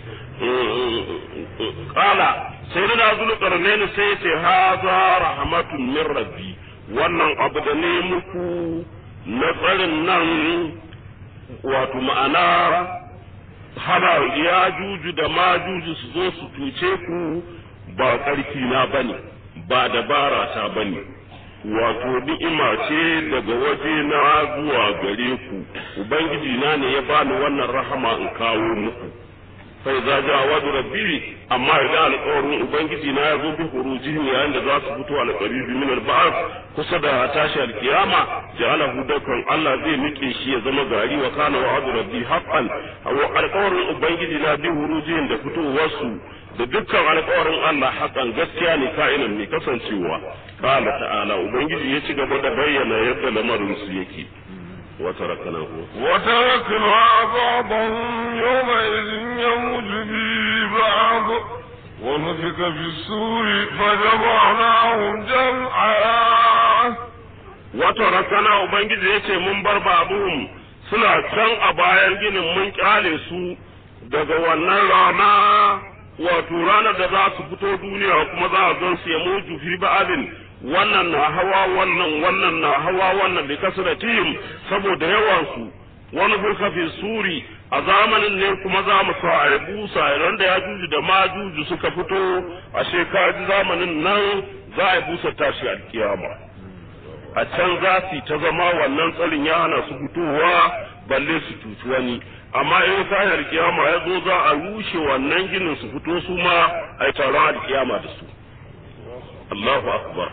kala sai da zulu karnaini sai ce haza rahmatun min rabbi wannan abu da ne muku na tsarin nan wato ma'ana hana ya juju da ma juju su zo su tuce ku ba ƙarfi na bane ba dabara ta bane wato ni'ima ce daga waje na zuwa gare ku ubangiji na ne ya bani wannan rahama in kawo muku sai za ja wadu rabbi amma idan alƙawarin ubangiji na ya zo bi hurujihim yayin da za su fito alƙaribi min al kusa da tashi alkiyama ja'alahu dakan Allah zai nike shi ya zama gari wa kana wa'adu rabbi haqqan wa alƙawarin ubangiji na bi hurujihim da fitowarsu da dukkan alƙawarin Allah haƙan gaskiya ne ka'inan ne kasancewa qala ta'ala ubangiji ya ci gaba da bayyana yadda lamarin su yake وتركناه وتركنا بعضهم يومئذ يموت في بعض ونفك في السور فجمعناهم جمعا وتركنا ubangiji yace mun bar babuhum suna can a bayan ginin mun kyale su daga wannan rana wato ranar da za su fito duniya kuma za a gan su ya mutu fi ba'adin wannan na hawa wannan wannan na hawa wannan bi kasratihim saboda yawan su wani burka fi suri a zamanin ne kuma za mu sa a busa idan da ya juju da ma juju suka fito a shekaru zamanin nan za a busa tashi alkiyama a can za su ta zama wannan tsarin ya hana su fitowa balle su cuci wani amma in sahar kiyama ya zo za a rushe wannan ginin su fito su ma a yi taron alkiyama da su Allahu akbar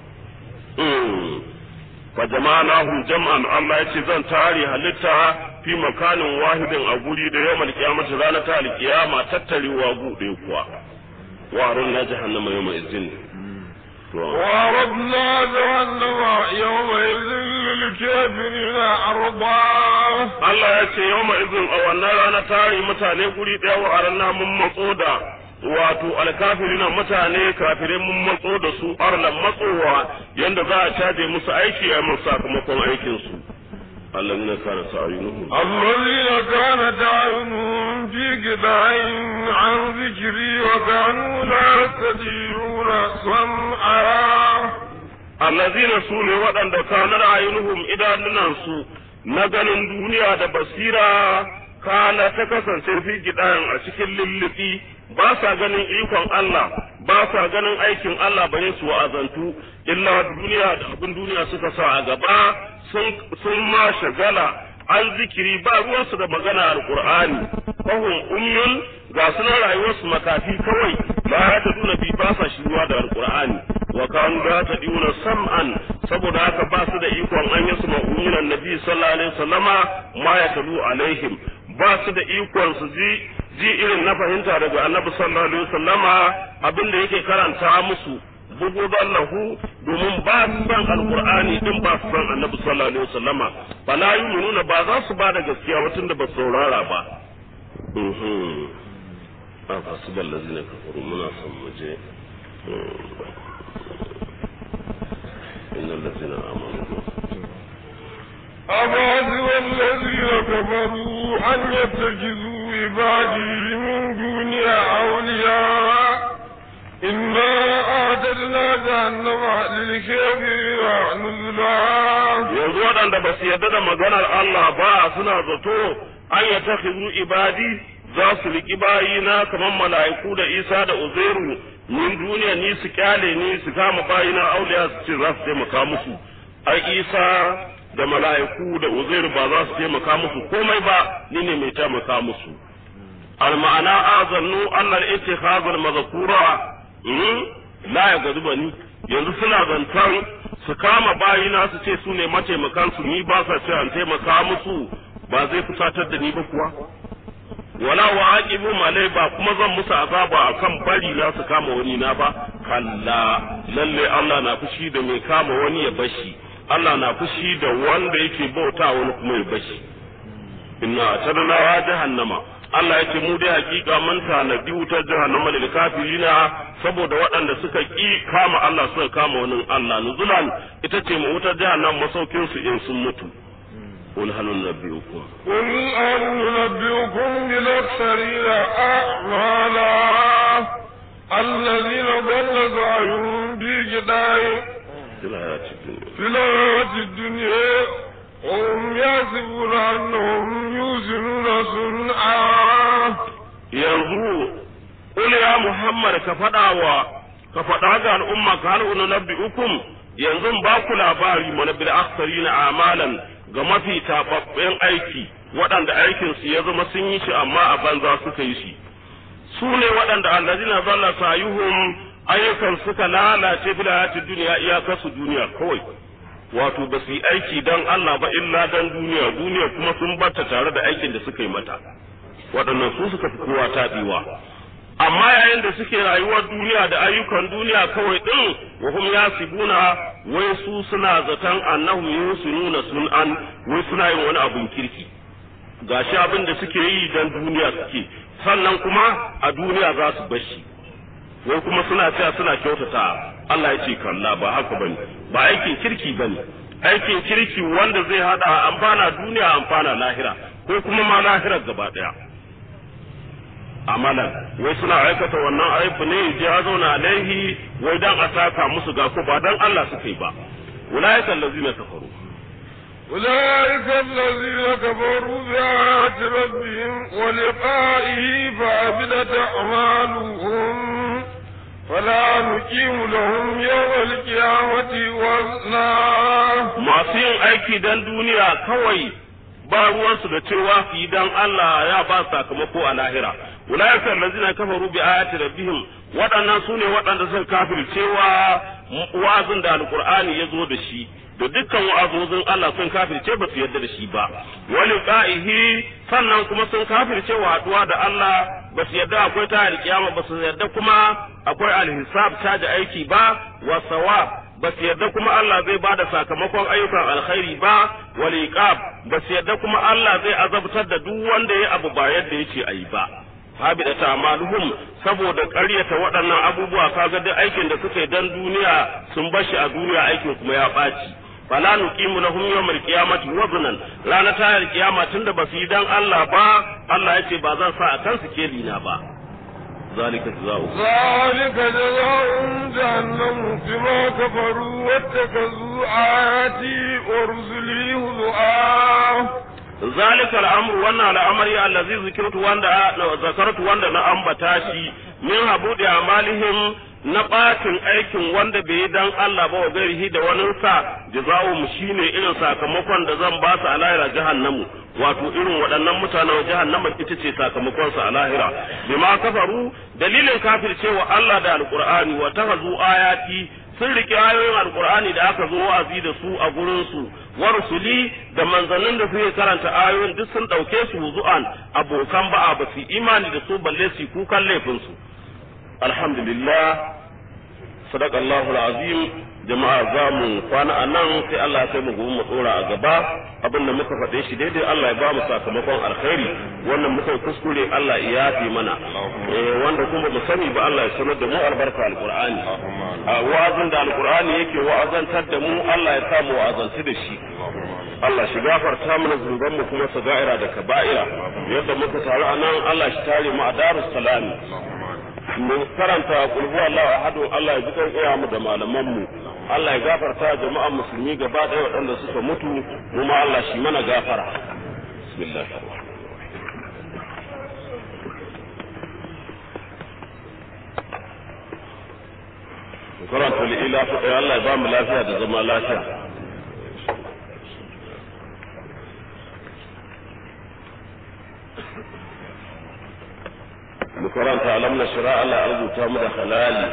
fa jama'nahum jam'an Allah yace zan tare halitta fi makanin wahidin a guri da yawmal qiyamati ranar ta alkiyama tattarewa gude kuwa wa na jahannama yawma izin وعرضنا جهنم يومئذ للكافرين عرضا Allah ya ce yau izin a wannan rana tare mutane guri ɗaya wa arna mun matso da wato alkafiri na mutane kafirai mun matso da su arlan matsowa yanda za a caje musu aiki a musu sakamakon aikin su Allah ne kana sa'ayunuhum الذين كانت أعينهم في قطع عن ذكري وكانوا لا يستطيعون سمعا allazina su ne waɗanda kanar ayyunuhum idanunansu na ganin duniya da basira kana ta kasance fi gidan a cikin lullufi ba sa ganin ikon Allah ba sa ganin aikin Allah bare su wa'azantu illa duniya da abin duniya suka sa a gaba sun ma shagala an zikiri ba ruwansu da magana alqur'ani fahum ummul ga sunan rayuwarsu makafi kawai ba ta duna bi ba sa shiruwa da alqur'ani wa kanu la tadiuna sam'an saboda haka ba su da ikon an yasu ma'umin annabi sallallahu alaihi wasallama ma ya talu alaihim ba su da ikon su ji ji irin na fahimta daga annabi sallallahu alaihi wasallama abin da yake karanta musu bugu lahu domin ba su san alqur'ani din ba su san annabi sallallahu alaihi wasallama bala yuminuna ba za su ba da gaskiya ba tunda ba saurara ba mhm a fasibal lazina kafaru muna son mu je إن الذين آمنوا أفحسب الذين كفروا أن يتخذوا عبادي من دوني أولياء إنا أعتدنا جهنم للكافرين نزلا yanzu waɗanda ba su yarda da maganar Allah ba suna zato an ya ta ibadi za su riƙi bayina kamar mala'iku da Isa da Uzairu min duniya ni su kyale ni su kama bayina auliya su ce za su taimaka musu ai Isa da mala'iku da Uzairu ba za su taimaka musu komai ba ni ne mai taimaka musu al ma'ana azannu annal ittikhazul mazkura la ya gaduba ni yanzu suna zantan su kama bayina su ce su ne mataimakan su ni ba sa ce an taimaka musu ba zai fusatar da ni ba kuwa wala wa aqibu malai ba kuma zan musu azaba akan bari na su kama wani na ba kalla lalle Allah na fushi da mai kama wani ya bashi Allah na fushi da wanda yake bauta wani kuma ya bashi inna tadna wa jahannama Allah ya ce mu dai hakika mun tanadi wutar jahannama lil kafirina saboda waɗanda suka ki kama Allah suka kama wani Allah nuzulan ita ce mu wutar jahannama masaukin su in sun mutu قل هل ننبئكم قل هل ننبئكم بالأكثرين أعمالا الذين ضل سعيهم في كتاب في الحياة الدنيا في الحياة الدنيا وهم يحسبون أنهم يوزنون صنعا yanzu qul ya muhammad ka faɗa wa ka faɗa ga al'umma ka hal unabbi'ukum yanzu ba ku labari mana bil aksarina amalan ga mafi tababben aiki waɗanda aikin su ya zama sun yi shi amma a banza suka yi shi su ne waɗanda allazina zalla sayuhum ayyukan suka lalace fil hayati duniya iyakar su duniya kawai wato ba su yi aiki dan Allah ba illa dan duniya duniya kuma sun bata tare da aikin da suka yi mata waɗannan su suka fi kowa taɓewa amma yayin da suke rayuwar duniya da ayyukan duniya kawai ɗin wa hum yasibuna wai su suna zaton annahum yusinuna sun'an wai suna yin wani abun kirki gashi abin da suke yi dan duniya suke sannan kuma a duniya za su bashi wai kuma suna cewa suna kyautata Allah ya ce kalla ba haka bane ba aikin kirki bane aikin kirki wanda zai hada amfana duniya amfana lahira ko kuma ma lahirar gaba daya amalan wai suna aikata wannan aifu ne je ya zauna alaihi wai dan a saka musu ga ko ba dan Allah suka yi ba ulaika allazina kafaru أولئك الذين كفروا بآيات ربهم ولقائه فأبدت أعمالهم فلا نقيم لهم يوم القيامة وزنا masu yin aiki dan duniya kawai ba ruwansu da cewa su yi dan Allah ya ba sakamako a lahira ulaika allazina kafaru bi ayati rabbihim waɗannan su ne waɗanda suka kafircewa wa'azin da alqur'ani ya zo da shi da dukkan wa'azozin Allah sun kafirce ba su yarda da shi ba wani qa'ihi sannan kuma sun kafirce wa haduwa da Allah ba su yarda akwai ta alkiyama ba su yarda kuma akwai alhisab ta da aiki ba wa sawab ba su yarda kuma Allah zai ba da sakamakon ayyukan alkhairi ba wal iqab ba su yarda kuma Allah zai azabtar da duk wanda ya abu ba yadda yace ayi ba habida ta amaluhum saboda ƙaryata waɗannan abubuwa kaga duk aikin da suka yi dan duniya sun bashi a duniya aikin kuma ya ɓaci fala nuqimu lahum yawmal qiyamati waznan rana ta alkiyama tunda ba su yi dan Allah ba Allah yace ba zan sa a kansu kelina ba zalika jazaa'u ذلك جزاؤهم جهنم بما كفروا واتخذوا آياتي ورسلي هزؤا zalika al'amru wannan al'amari allazi zikirtu wanda zakartu wanda na ambata shi min habudi amalihim na ɓatin aikin wanda bai yi dan Allah ba wa gairihi da wani sa jaza'u mu shine irin sakamakon da zan ba su a lahira jahannamu wato irin waɗannan mutanen jahannama ita ce sakamakon su a lahira bima kafaru dalilin kafircewa Allah da alqur'ani wa tahazu ayati sun riƙe ayoyin alkur'ani da aka zo wa'azi da su a gurin su wa rusuli da manzannin da suke karanta ayoyin duk sun ɗauke su zu'an abokan ba'a ba su imani da su balle su kukan laifin su alhamdulillah sadaqallahu alazim jama'a za mu kwana a nan sai Allah ya kai mu gobe mu tsora a gaba abin da muka faɗe shi daidai Allah ya ba mu sakamakon alkhairi wannan muka kuskure Allah ya yafi mana eh wanda kuma mu sani ba Allah ya sanar da mu albarka alqur'ani a wa'azin da alqur'ani yake wa'azantar da mu Allah ya sa mu wa'azanci da shi Allah shi gafarta mana zunuban mu kuma saga'ira da kaba'ira yadda muka taru a nan Allah shi tare mu a darus salami mu karanta kulhu Allah ahadu Allah ya ji kan iya mu da malaman mu Allah ya gafarta jama'an musulmi gaba ɗaya waɗanda suka mutu mu ma Allah shi mana gafara bismillah karanta li'ila Allah ya ba mu lafiya da zama lafiya mu karanta alam na shira Allah ya rubuta mu da halali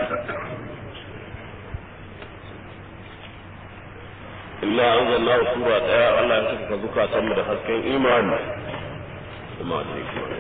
illa anzalna sura daya Allah ya saka zukatan mu da hasken imani kuma da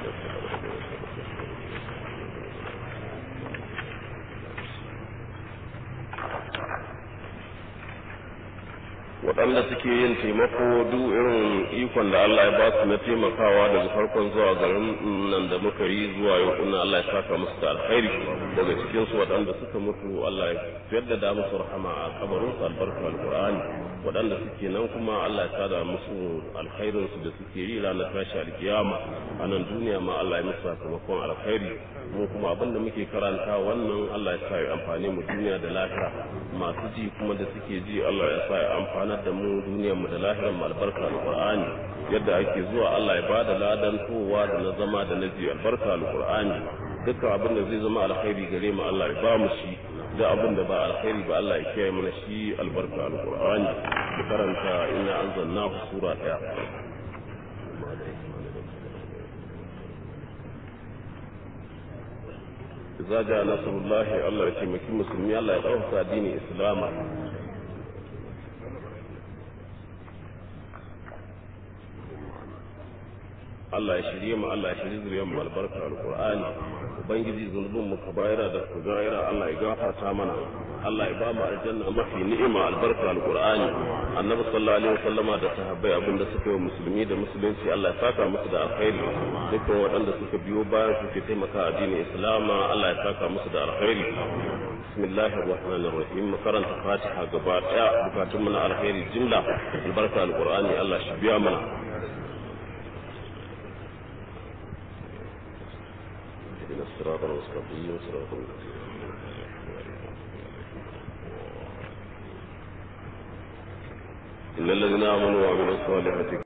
waɗanda suke yin taimako duk irin ikon da Allah ya ba su na taimakawa daga farkon zuwa garin nan da muka yi zuwa yau kuma Allah ya saka musu da alkhairi daga cikin su waɗanda suka mutu Allah ya jaddada musu rahama a kabarin su albarka alqur'ani waɗanda suke nan kuma Allah ya sada musu alkhairin su da suke yi ranar tashi alkiyama a nan duniya ma Allah ya musu sakamakon alkhairi mu kuma abinda muke karanta wannan Allah ya sa ya amfane mu duniya da lahira masu ji kuma da suke ji Allah ya sa ya amfanar da mu duniyar mu da lahirar mu albarka alqur'ani yadda ake zuwa Allah ya bada ladan towa da na zama da na ji albarka alqur'ani dukkan abin da zai zama alkhairi gare mu Allah ya ba mu shi da abin da ba alkhairi ba Allah ya kiyaye mana shi albarka alqur'ani da karanta inna anzalnahu sura daya إذا جاء نصر الله الله يتمكن المسلمين الله يدعوه دين إسلاما Allah ya shirye mu Allah ya shirye zuriyar mu albarka alqur'ani ubangiji zunubin mu kabaira da kugaira Allah ya gafarta mana Allah ya ba mu aljanna mafi ni'ima albarka alqur'ani annabi sallallahu alaihi wasallama da sahabbai abinda suka yi musulmi da musulunci Allah ya saka musu da alkhairi dukkan waɗanda suka biyo bayan su ke taimaka addinin islama Allah ya saka musu da alkhairi bismillahir rahmanir rahim makaranta fatiha gaba daya bukatun mu na alkhairi jimla albarka alqur'ani Allah shi biya mana إلى الصراط المستقيم صراط الذين إن الذين آمنوا وعملوا الصالحات